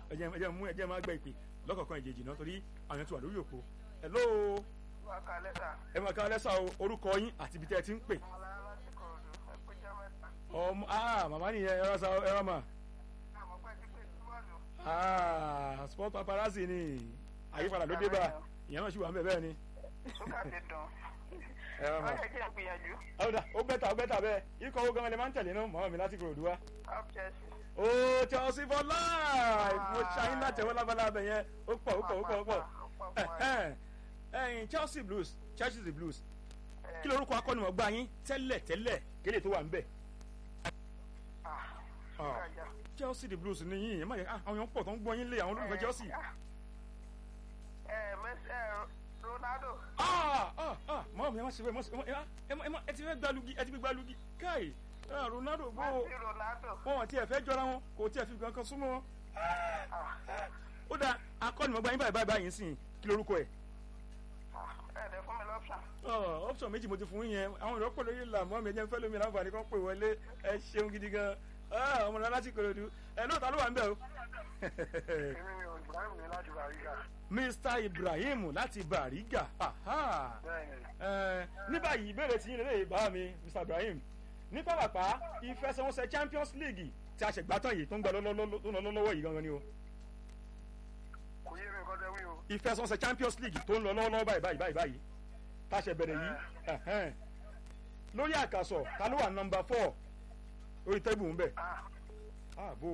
ẹ jẹ́ ẹ jẹ́ mú ẹ jẹ́ máa gbẹ ìpè lọ́kọ̀ọ̀kan ìjèjì náà torí àwọn tí wà lórí òpó hello wà ká lẹ́tà. ẹ máa ká lẹ́sà o orúkọ yín àti ibi tẹ́ ẹ ti ń pè ọmọlára láti kọ̀ọ̀dù ẹgbẹ́jọ́ mẹ́ta. ọmọ ah màmá nìyẹn ẹ rán sa ẹ rán mà àmọ́ pẹ́ ti pè sí bọ́ọ̀lù. ah sport paparazzi ni àyípadà ló dé bá ìyẹn náà sì wà ń bẹ̀ bẹ́ẹ̀ ni ṣúgà ti dùn. ẹ rán mà wọ́n yẹ kí n gbìyànjú. ọ̀dà ó bẹ́tà ó bẹ́tà bẹ́ẹ̀ ikọ̀ owó gan-an lè máa ń tẹ̀lé náà mọ́ mi láti kúrò dúwà. up chelsea. ó Chelsea for life mo ṣayín láti ẹwọ́ lábalábẹ̀ yẹn ó pọ̀ ó pọ̀ ó pọ̀ ó pọ̀ ẹ̀hẹ́n. ẹ̀yin Chelsea blues Chelsea the blues kí lorúkọ akọ́nimọ̀gbá yín tẹ́lẹ̀ tẹ́lẹ̀ kéde tó wà ń bẹ̀. ṣúgà jà. Chelsea the blues ni yín ẹ má yẹ ah, àwọn èèyàn pọ̀ tó ń gbọ́ yín lé àwọn olólùfẹ́ Chelsea. ẹ mẹsì ẹ ronaldo. ah ah ah mọ́ mi ẹ má ṣe bẹ́ẹ̀ mọ́ ṣe ẹ má ẹ má ẹ ti fẹ́ gbalugi ẹ ti fi gbalugi káì ah, Ronaldo gbó mẹsì ronaldo. wọn ti ẹ fẹ́ jọra wọn kò tí ẹ fi kankan súnmọ́ wọn. ó dáa akọ́nimọ̀gbá yín báyìí báyìí báyìí sìn kí lorúkọ ẹ̀. ẹ dẹ fún mi lọ́pṣà. Ọ̀, option méjì mo ti fún yẹn àwọn ìrọ́pọ̀ lórí ìlà mọ́ mi ẹ jẹ́ ń fẹ́ lómi láǹfààní kan pè wọlé ẹ ṣeun gidi gan Ah, ọmọ náà láti Ìkòròdú ẹ lóòótọ́ ló wà ń bẹ̀ o. èmi ni ibrahim ní láti bàrígà. Mr Ibrahim láti Bàrígà Aha. bẹ́ẹ̀ni. Ẹ, ní báyìí ìbéèrè tí yín lè bá mi Mr Ibrahim ní pápápá ìfẹsẹ̀wọnsẹ̀ Champions League tí a ṣẹ̀gbá tán yìí tó ń gbà lọ́lọ́lọ́ tó ń lọ lọ́wọ́ yìí gangan ni o kò yé mi nǹkan tẹ́ wí o. ìfẹsẹ̀wọnsẹ̀ Champions League tó ń lọ lọ́wọ́lọ́wọ́ báyìí báyìí báyìí báyìí tá a ṣe bẹ̀rẹ̀ yìí ẹ̀hẹ́n. lórí àkàsọ̀ ta ló wà nọmba four orí tẹ́bù ń bẹ̀ ah ààbò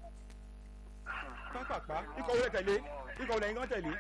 pápápá ikọ̀ wọlé tẹ̀lé ikọ̀ wọlé yín kan tẹ̀lé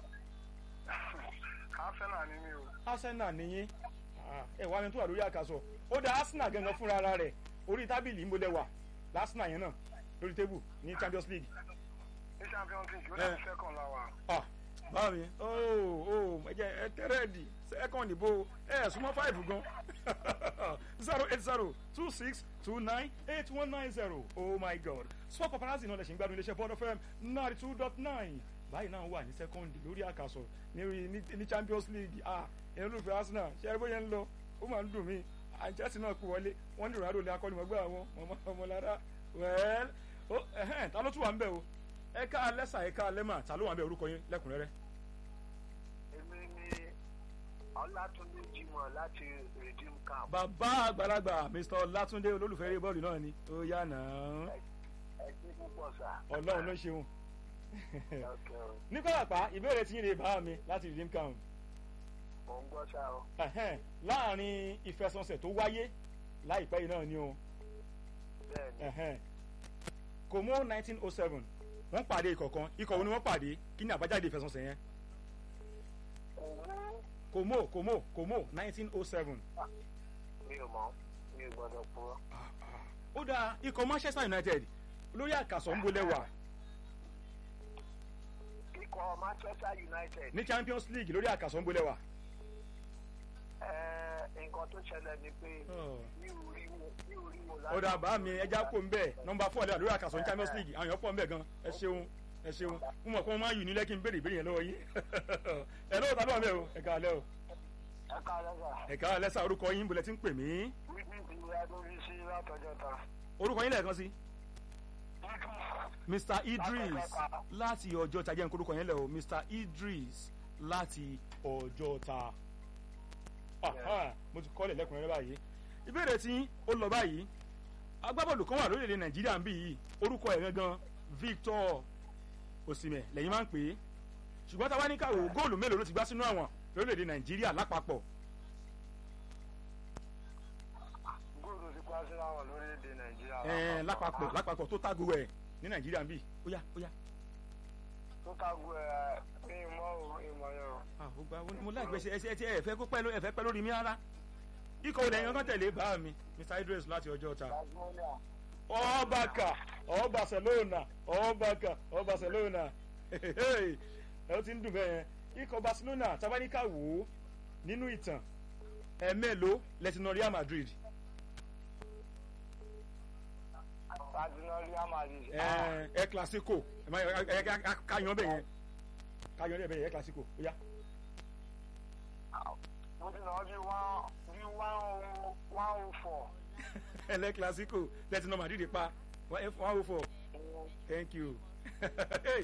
arsenal ni mi o. Arsenal nìyí ẹ wá ní tó wà lórí àkàsọ̀ ó dá Arsenal gangan fúnra ara rẹ̀ orí tábìlì ń bolẹ̀ wà lásìnà yẹn náà lórí tẹ́bù ní Champions League ní champions league ó Eh. dàbí second la wa. ah báwo ni ooo ooo ẹ jẹ ẹ tẹrẹẹdì second ìbò ẹ súnmọ́ five gan zero eight zero two six two nine eight one nine zero oh my god sport paparazzi náà lè ṣe ń gbádùn iléeṣẹ́ bond fm ninety two dot nine báyìí náà wà ní second lórí àkàsọ̀ ní ní- ní champions league ah ìyẹn olùfẹ́ arsenal ṣe é bóyá ń lọ ó máa ń dùn mí àjẹsí náà kú wọlé wọ́n ní ronaldo lè akọ́nimọ̀gbà àwọn ọmọlára well ó ẹ̀hẹ́n ta ló tún wà ń bẹ̀ o ẹ̀ka alẹ́sà ẹ̀ka alẹ́mà ta ló wà ń bẹ̀ orúkọ yín lẹ́kùnrẹ́rẹ́. èmi ni ọlátúndé jimoh láti redeem camp. bàbá àgbàlagbà mr ọlátúndé olólùfẹ́ eré bọ́ọ̀lù náà ni ó yá náà ẹ ṣe púpọ̀ sá. ọlọ́run ló ṣeun Okay o. ní pàápàá ìbéèrè tí yín lè bá mi láti redeem camp mò ń gbọ́ sá o. Ẹ̀hẹ́n, láàrin ìfẹsọ̀nsẹ̀ tó wáyé láìpẹ́ yìí náà ni o bẹ́ẹ̀ni Ẹ̀hẹ́n. Como nineteen oh seven wọ́n pàdé ìkọ̀kan ikọ̀ wo ni wọ́n pàdé kí ni àbájáde ìfẹsọ̀nsẹ̀ yẹn kò wú Como Como Como nineteen oh seven mi ò mọ̀ mi ò gbọ́dọ̀ purọ́. ó dáa ikọ̀ Manchester United lórí àkàsọ̀ ń bolẹ̀ wà ikọ̀ manchester united. ní Champions League lórí àkàsọ̀ ń bolẹ̀ wà. ẹ nǹkan tó ṣẹlẹ̀ ni pé Oh. mi ò rí wo mi ò rí wo ó dà bá mi ẹja kò ń bẹ̀ nọmba four lẹ́yà lórí àkàsọ̀ ní Champions League àwọn èèyàn pọ̀ ń bẹ̀ gan ẹ ṣeun ẹ ṣeun mo mọ̀ pé wọ́n máa ń yù ní lẹ́kí n béèrè ìbéèrè yẹn lọ́wọ́ yín ẹ lọ́wọ́ tàbí wà mẹ́ o ẹ̀ka alẹ́ o ẹ ká lẹ́sà. ẹ̀ka alẹ́ sá orúkọ yín bolẹ̀ tí ń pè mí wíwí ti adórí sí látọjọ́ ta. orúkọ yín lẹ́ẹ̀kan sí Mr Idris láti ọjọ́ ta jẹ́ n korúkọ yẹn lẹ̀ o Mr Idris láti ọjọ́ ta Aha, mo ti kọ́lẹ̀ lẹ́kùnrin rẹ báyìí ìbéèrè tí ó lọ báyìí agbábọ́ọ̀lù kan wà lórílẹ̀‐èdè Nàìjíríà ń bí yìí orúkọ ẹ̀ gangan Victor Osimhen lẹ́yìn máa ń pè é ṣùgbọ́n táwa ní káwọ́ góòlù mélòó ló ti gbá sínú àwọn lórílẹ̀‐èdè Nàìjíríà lápapọ̀ góòlù ti pa síra wọn lórílẹ̀‐èdè nàìjíríà. ẹ̀ẹ́n lápapọ̀ lápapọ̀ tó tágo ẹ̀ ní Nàìjíríà ń bí ó yá ó yá tó tago ẹ ní ìmọ̀ o ìmọ̀ yẹn o. Ah, ó gba mo láì gbèsè ẹsẹ ẹtí ẹ fẹ́ kó pẹ́ ló ẹ fẹ́ pẹ́ lórí mi rárá ikọ̀ olè yẹn kan tẹ̀lé bá mi Mr Idris láti ọjọ́ ta tasmania ọbàkà ọ Barcelona ọbàkà ọ Barcelona ẹ ó ti ń dùn bẹ́ẹ̀ yẹn ikọ̀ Barcelona tabaníkà wò ó nínú ìtàn ẹ mélòó lẹ́tìnà Real Madrid tadina real madrid. ẹ ẹ Clasico ẹ má ẹ ẹ káyan bẹ́ẹ̀ yẹn káyan bẹ́ẹ̀ yẹn ẹ Clasico ó yá mo ti náà bí one bí one oh one oh four. ẹ lẹ́ Clasico lẹ́tìnà Madrid pa one oh four thank you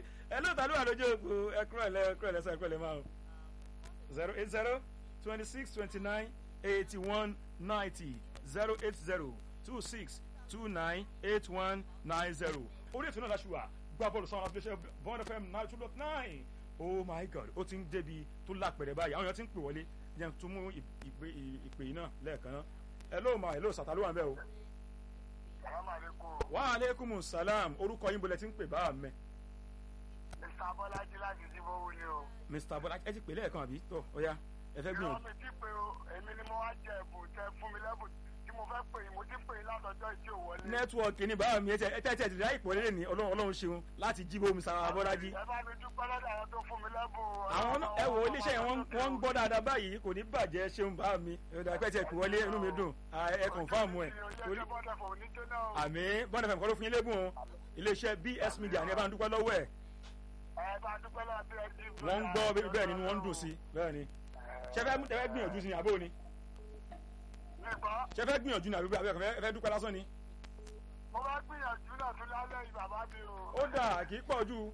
ta ló wà lójú òpó ẹkúrọ̀ ẹ̀lẹ́ ẹkúrọ̀ ẹ̀lẹ́ sọ ẹkúrọ̀ ẹ̀lẹ́ máa o zero eight zero twenty six twenty nine eighty one ninety zero eight zero two six two nine eight one nine zero orí ètò náà láṣù wà gbá bọ́ọ̀lù sọ́wọ́n láti ṣe bond fm nine two dot nine oh my god ó ti ń débi tó lápẹ̀rẹ̀ báyìí àwọn èèyàn ti ń pè wọlé yẹn tún mú ìpè ìpè yìí náà lẹ́ẹ̀kan náà hello ma hello sàtà ló wà ń bẹ́ o. salaamaleykum. wa aleykum salam orúkọ yín bolẹ̀ ti ń pè bá mẹ́. mr abọ́lájí láti jíbówó ni o. mr bọ́lá ẹ ti pè lẹ́ẹ̀kan àbí tó ó yá ẹ fẹ́ ìrọ̀ gbìyànjú. mi ti pé o èmi ni mo wá jẹ ẹ̀bùn tẹ fún mi lẹ́bùn tí mo fẹ́ pè yín mo ti pè yín látọjọ́ ìtí ò wọlé. nẹ́tíwọ̀kì ni báwa mi ẹ tẹ́ ẹ tẹ́ ti ráì pọ̀ lélẹ̀ ní ọlọ́run ọlọ́run ṣeun láti jíbó mr abọ́lájí. ẹ bá mi dúpẹ́ lọ́dọ̀ àwọn tó fún mi lẹ́bùn. àwọn náà- ẹ wò ó iléeṣẹ́ yẹn wọ́n wọ́n ń gbọ́ dáadáa báyìí kò ní bàjẹ́ ṣeun bá mi ẹ̀dá pẹ́ tiẹ̀ pè wọlé inú mi dùn à, ẹ kọ̀nfàmù ẹ̀ torí àmì bọ́ọ̀dà fẹ̀mí kọ́ ló fún yín lébùn o iléeṣẹ́ bs media ni ẹ bá ń dúpẹ́ lọ́wọ́ ẹ̀ ẹ bá dúpẹ́ lọ́dọ̀ bí ẹ jí. wọ́n ń gbọ́ bẹ́ẹ̀ bẹ́ẹ̀ ni wọ́n ń dùn sí bẹ́ẹ̀ ni ṣẹfẹ́ ṣẹfẹ́ gbìyànjú sí ni àbó ni nígbà ṣẹfẹ́ gbìyànjú ni àbí àbí ẹ fẹ́ dúpẹ́ lásán ni mo bá gbìyànjú náà tún lálẹ́ yìí bàbá mi o. ó dà kì í pọ̀ ju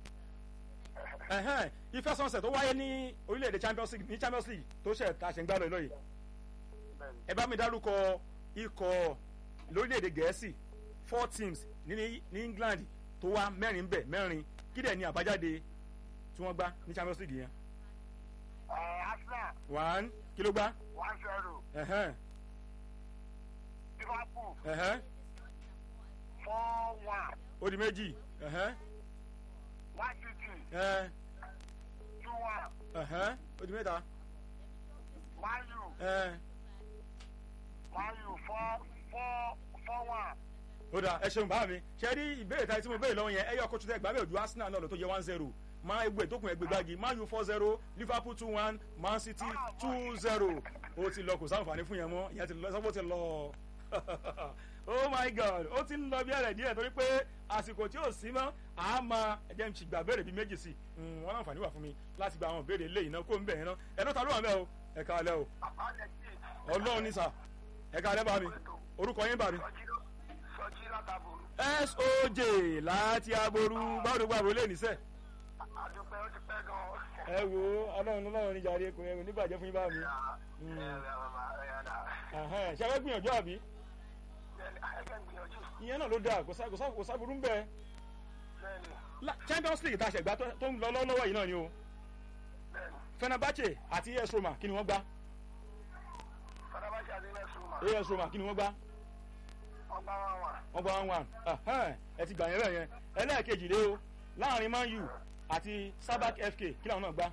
ẹ̀hẹ́n ìfẹsọ̀nsẹ̀ tó wáyé ní orílẹ̀-èdè champions league ní champions league tó ṣẹ̀ ta ṣe ń gbá lọ lọ́yẹ̀ Bẹ́ẹ̀ni. ẹ bá mi dárúkọ ikọ̀ lórílẹ̀‐èdè gẹ̀ẹ́sì four teams ní ní england tó wá mẹ́rin bẹ̀ mẹ́rin kí dẹ̀ ni àbájáde tí wọ́n gbá ní champions league yẹn ẹ arsenal one kí ló gbá one zero ẹ̀hẹ́n liverpool ẹ̀hẹ́n four one ó di méjì ẹ̀hẹ́n one city ẹ̀hẹ́n two one ẹ̀hẹ́n ó di mẹ́ta man u ẹ̀hẹ́n man u four four four one. ó dà ẹ ṣeun bá mi ṣe rí ìbéèrè táyé tí mo béèrè lọ́wọ́ yẹn ẹ yọ kótó tẹ gbàgbé ojú arsenal náà lọ tó yẹ one zero máa egbò ìtókùn ẹgbẹ́ gbági man u four zero liverpool two one man city two zero ó ti lọ kò sáǹfààní fún yẹn mọ́ ìyẹn ti lọ sọ́kò ti lọ oh my god ó ti ń lọ bí ẹ̀rẹ̀ díẹ̀ torí pé àsìkò tí ò sí mọ́ a máa ẹ̀jẹ̀ ń ti gbà béèrè bíi méjì sí i wọ́n láǹfààní wà fún mi láti gba àwọn béèrè eléyìí náà kó ń bẹ̀ yẹn náà ẹ̀ náà ta ló wà ń bẹ̀ o ẹ̀ ká alẹ́ o ọlọ́run ní sà ẹ̀ ká alẹ́ bá mi orúkọ yín bá mi sọjí látàbò soj láti aboru báwo gbàgbó lè níṣẹ́ àdúpẹ́ ó ti pẹ́ gan-an. ẹ wo ọlọ́run ọlọ́run níjà rí ekun ẹ̀rù níbàjẹ́ fún yín bá mi Ẹ̀hẹ́n, ṣe fẹ́ gbìyànjú àbí ìyẹn náà ló dáa kò sá- kò sá- kò sáburú ń bẹ La- champions league tá a ṣẹ̀gbá tó tó ń lọ lọ́wọ́ yìí náà ni o fenerbahce àti as roma kí ni wọ́n gbá as roma kí ni wọ́n gbá wọ́n gbá one one Ẹ̀hẹ́n, ẹ ti gbà yẹn bẹ́ẹ̀ yẹn ẹlẹ́ẹ̀kejì lé o láàrin man u àti sabak fk kí làwọn náà gbá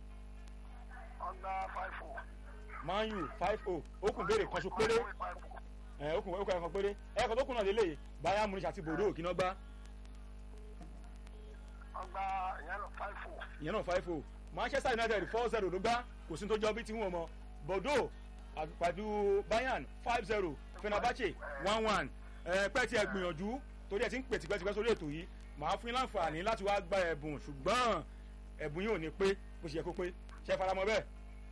man u five o ó kùn béèrè kan so péré ẹ ó kùn ó kùn ẹ̀kan péré ẹ̀kan tó kùn náà lélẹ̀ bayern munich àti bordeaux kí náà gbá ìyẹn náà five o manchester united four zero ló gbá kò sí tó jọ bí tí wọn mọ bordeaux pàdú bayern five zero fenerbahce one one ẹ pẹ́ tí ẹ gbìyànjú torí ẹ ti ń pè tipẹ́tipẹ́ sórí ètò yìí màá fún yín láǹfààní láti wá gba ẹ̀bùn ṣùgbọ́n ẹ̀bùn yìí ò ní pé bó ṣe yẹ kó pé ṣe é faramọ́ bẹ́ẹ̀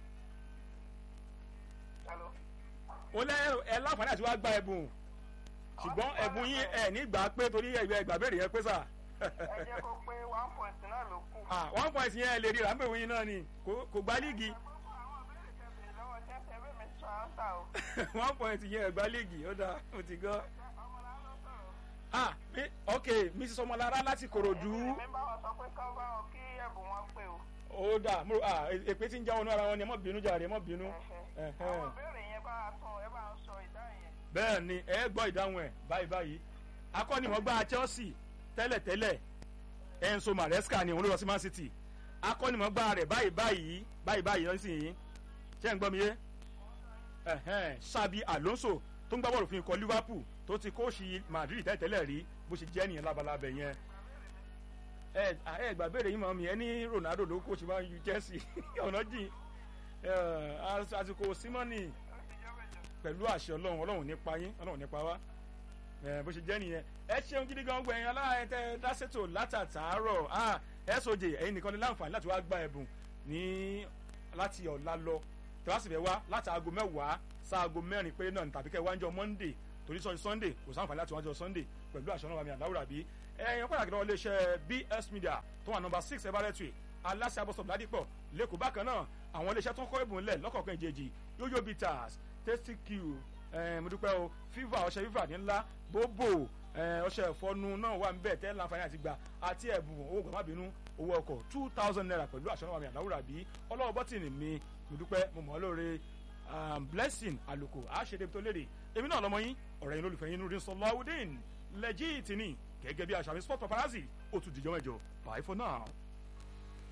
ó lẹ́ ẹ láǹfààní àti wá gba ẹ̀bùn ṣùgbọ́n ẹ̀bùn yín ẹ̀ nígbà pé torí ẹ̀gbẹ́ ẹ̀gbà béèrè yẹn pé sà ẹ jẹ́ kó pé one point náà ló kù. ah one point yẹn lè rí ràmbẹ̀wò yín náà ni kò kò gbá líìgì lọ́wọ́ jẹ́sẹ̀ bí mi sọ áńsà o. one point yẹn ẹ̀gbá líìgì ó dáa ó ti gbọ́. ah mi ok mrs ọmọlára láti korodu mi bá wọn sọ pé kọ́ bá wọn kí ẹ̀bùn wọn pé o. ó dáa mo ah èpè tí ń já wọnú ara wọn ni ẹ mọ bínú jàre ẹ mọ bínú. àwọn Ẹ̀hẹ́n. ìbéèrè yẹn bá a tún ẹ bá ń sọ ìdáhùn yẹn. bẹ́ẹ̀ ni ẹ gbọ́ ìdáhùn ẹ̀ báyìí báyìí akọ́nimọ̀gbá chelsea tẹ́lẹ̀tẹ́lẹ̀ enzo maresca ni òun ló lọ sí man city akọ́nimọ̀gbá rẹ̀ báyìí báyìí báyìí báyìí lọ́sìn ṣé ń gbọ́ mi yé ẹ̀hẹ́n, sabi alonso tó ń gbá bọ́ọ̀lù fún ikọ̀ liverpool tó ti kóòsì madrid tẹ́lẹ̀tẹ́lẹ̀ rí bó ṣe jẹ́ nìyẹn labalábẹ̀ yẹn ẹ ẹ gbà béèrè yín mọ́ mi ẹ ní ronaldo ló kóòsì máa ń ju chelsea ọ̀nà jìn ẹ, àsìkò simoni pẹ̀lú àṣẹ ọlọ́run ọlọ́run nípa yín ọlọ́run nípa wá ẹ bó ṣe jẹ́ nìyẹn ẹ ṣeun gidi gan gbẹ̀yìn aláàyè tẹ dáṣètò látàtàárọ̀ ah soj ẹ̀yin nìkan ní láǹfààní láti wá gba ẹ̀bùn ní láti ọ̀la lọ tí wàá sì fẹ́ wá láti aago mẹ́wàá sáago mẹ́rin péré náà tàbí kẹ́ wájọ monday torí sọ sunday kò sáǹfààní láti wájọ sunday pẹ̀lú àṣẹ ọlọ́run àmì àláwùrà bí ẹ̀yìn pàtàkì lọ́wọ́ iléeṣẹ́ bs media tó wà nọmba six everettry aláṣẹ abọ́sọ̀ ládìpọ̀ lẹ́kọ̀ọ́ bákan náà àwọn iléeṣẹ́ tó ń kọ́ ìbùn lẹ̀ lọ́kọ̀ọ̀kan ìjèjì yoyo bitters tasty q mo dúpẹ́ o fiva ọṣẹ fiva ní ńlá bóbò ọṣẹ ìfọnu náà wà níbẹ̀ tẹ́ láǹfààní àti gbà àti ẹ̀bùn owó gbàmábìínú owó ọkọ̀ two thousand naira pẹ̀lú àṣọ náà wà mí àdáwùrà bí ọlọ́wọ́ bọ́tìnì mi mo dúpẹ́ mo mọ̀ ọ́ lóore blessing àlùkò àṣẹdẹ tó léde èmi náà lọmọ yín ọ̀rẹ́ yín lólùfẹ́ yín nurdin sọláwùdín lẹ́jì tìní gẹ́gẹ́ bí àṣà mi sport paparazzi ó tún dìjọ́ mẹ́jọ bye for now.